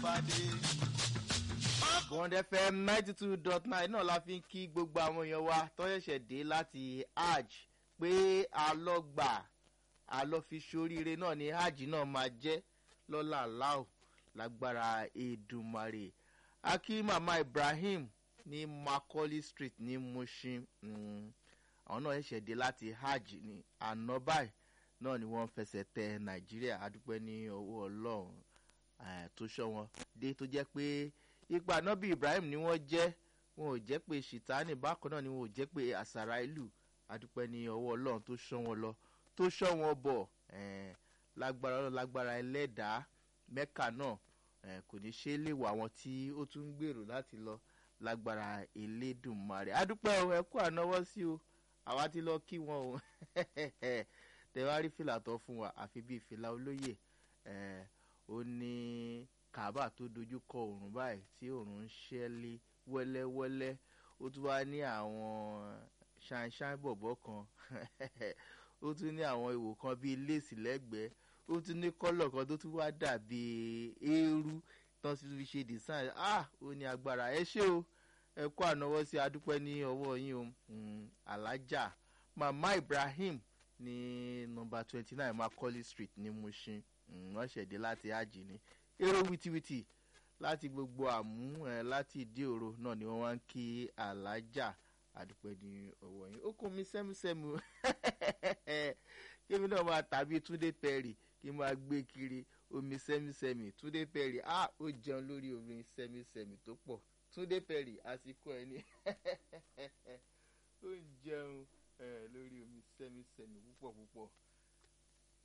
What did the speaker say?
pàdé. bond fm ninety two dot nine náà la fi ń kí gbogbo àwọn èèyàn wa tó ṣẹ̀ṣẹ̀ dé láti hajj pé alọ́gbà alọ́fiṣoríire náà ni hajj náà máa jẹ́ lọ́la aláò lágbára èdùmarè akí mama ibrahim ní macaulay street ní mushin mm, àwọn náà ṣẹ̀ṣẹ̀ dé láti hajj ní àná báyìí náà ni wọ́n fẹsẹ̀ tẹ nàìjíríà adúpẹ́ ní ọwọ́ ọlọ́run eh, tó ṣọ́ wọn dé tó jẹ́ pé ipa nọ́bì ibrahim ni wọ́n jẹ́ wọn ò jẹ́ pé ṣìtánì bákan náà ni wọn ò jẹ́ pé àṣàrà ìlú adúpẹ́ ní ọwọ́ ọlọ́run tó ṣọ́ wọn lọ tó ṣọ́ wọn bọ̀ eh, lágbára ọlọ́run lágbára ẹlẹ́dàá mẹ́kà náà eh, kò ní ṣe é lè wà wọn tí ó tún ń gbèrò láti lọ lágbára elédùnmarè adúpẹ́ o ẹ kú ànáwọ́ sí o àwa ti lọ kí wọn o tẹwárí fìlà tó fún wa àfi bíi fìlà olóyè eh, ó ní kaaba tó dojú kọ òrùn báyìí tí òrùn ń ṣẹ́lé wẹ́lẹ́wẹ́lẹ́ ó tún wá ní àwọn ṣanṣan bọ̀bọ̀ kan ó tún ní àwọn ìwò kan bíi léèsì lẹ́gbẹ̀ẹ́ ó tún ní kọ́lọ̀ kan tó tún wá dàbí eérú tán sì fi ṣe design ah ó ní agbára ẹ ṣé o ẹ kó ànáwọ́ sí adúpẹ́ ní ọwọ́ yín o mm, alájà mama ibrahim ní nọmba twenty nine macaulay street ní mushin wọ́n ṣẹ̀dé láti ájì ní èrò wìtìwìtì láti gbogbo àmú ẹ láti ìdí òro náà ni wọ́n wá ń kí alájà àdúpẹ́ ní ọwọ́ yín ó kún mi sẹ́mùsẹ́mù kémi náà máa tàbí túndé pẹ́rì kí n máa gbé kiri omi sẹ́mùsẹ́mù túndé pẹ́rì á ó jẹun lórí omi sẹ́mùsẹ́mù tó pọ̀ túndé pẹ́rì àsìkò ẹ̀ ní ó ń jẹun lórí omi sẹ́mùsẹ́mù púpọ̀ púpọ̀